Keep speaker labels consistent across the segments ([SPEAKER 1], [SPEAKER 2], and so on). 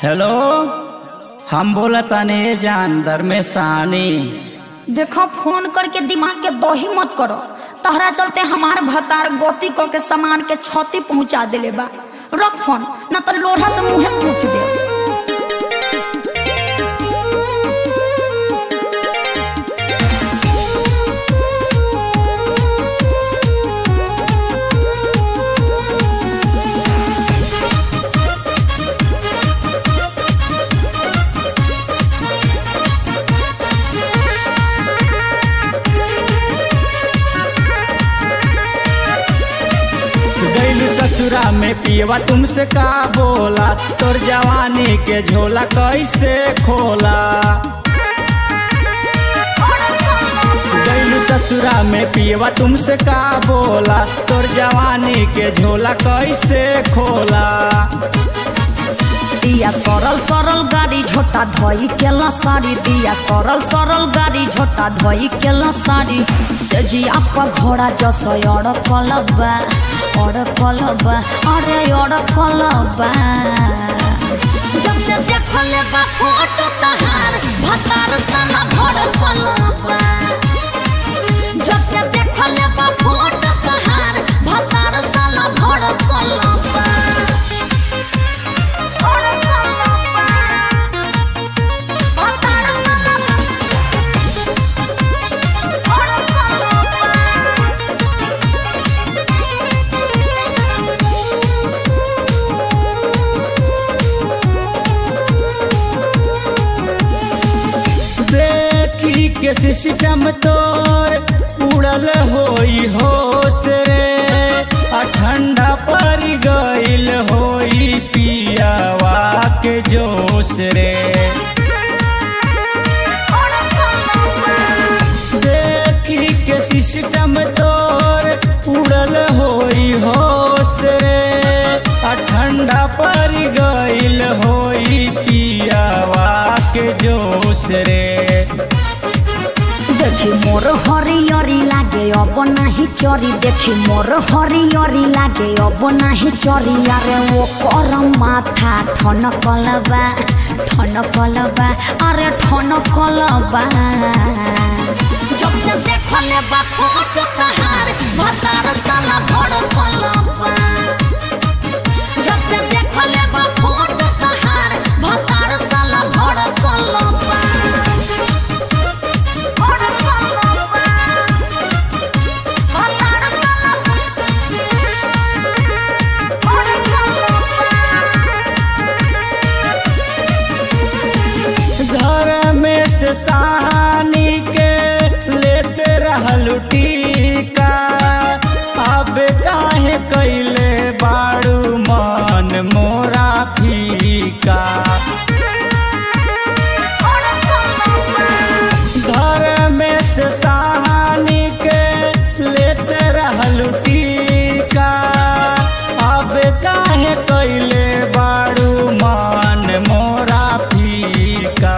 [SPEAKER 1] hello हम बोला ताने जानदर में सानी
[SPEAKER 2] देखो फोन करके दिमाग के दही मत करो तहरा चलते हमार भतार गति क के सामान के क्षति पहुंचा देले बा रख फोन न तो लोढ़ा से मुंहे पूछ दे
[SPEAKER 1] गैलू ससुरा में पियवा तुमसे का बोला तोर जवानी के झोला कैसे खोला गैलू ससुरा में पियवा तुमसे का बोला तोर जवानी के झोला कैसे खोला
[SPEAKER 2] दिया सरल सरल गाड़ी झोटा धोई केला साड़ी दिया सरल सरल गाड़ी झोटा धोई केला साड़ी सेजी आपका घोड़ा जसो अड़ कलबा अड़ कलबा अरे अड़ कलबा जब से देखले बा फोटो तहार भतार साला भड़ कलबा जब से देखले बा फोटो तहार भतार साला भड़ कलबा
[SPEAKER 1] देखी के सिस्टम तोर उड़ल होई होश रे आ ठंडा पर गइल होई पियावा के जोश रे देखी के सिस्टम तोर उड़ल होई होश रे आ ठंडा पर गइल होई पियावा के जोश रे
[SPEAKER 2] देखी मोर हरियरी लागे अब नाही चरी देखी मोर हरियरी लागे अब नाही चरी अरे वो कर माथा ठन कलबा ठन कलबा अरे ठन कलबा जब से देखले बा फोटो तहार भतार साला भड़ कलबा जब से देखले बा फोटो तहार भतार साला भड़ कलबा
[SPEAKER 1] घर में से सानी के लेते रहलू टीका अब काहे कैले बाड़ू मन मोरा फीका घर में से सानी के लेते रहलू टीका अब काहे कैले बाड़ू मन मोरा फीका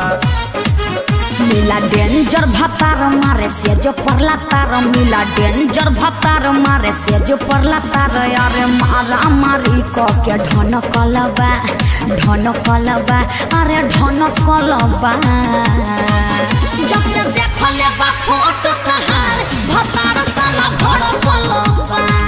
[SPEAKER 2] मिला डेंजर भतार मारे से जो परला तार मिला डेंजर भतार मारे से जो परला तार अरे मारा मारी क के ढन कलबा ढन कलबा अरे ढन कलबा जब से देखले बा फोटो तहार भतार साला भड़ कलबा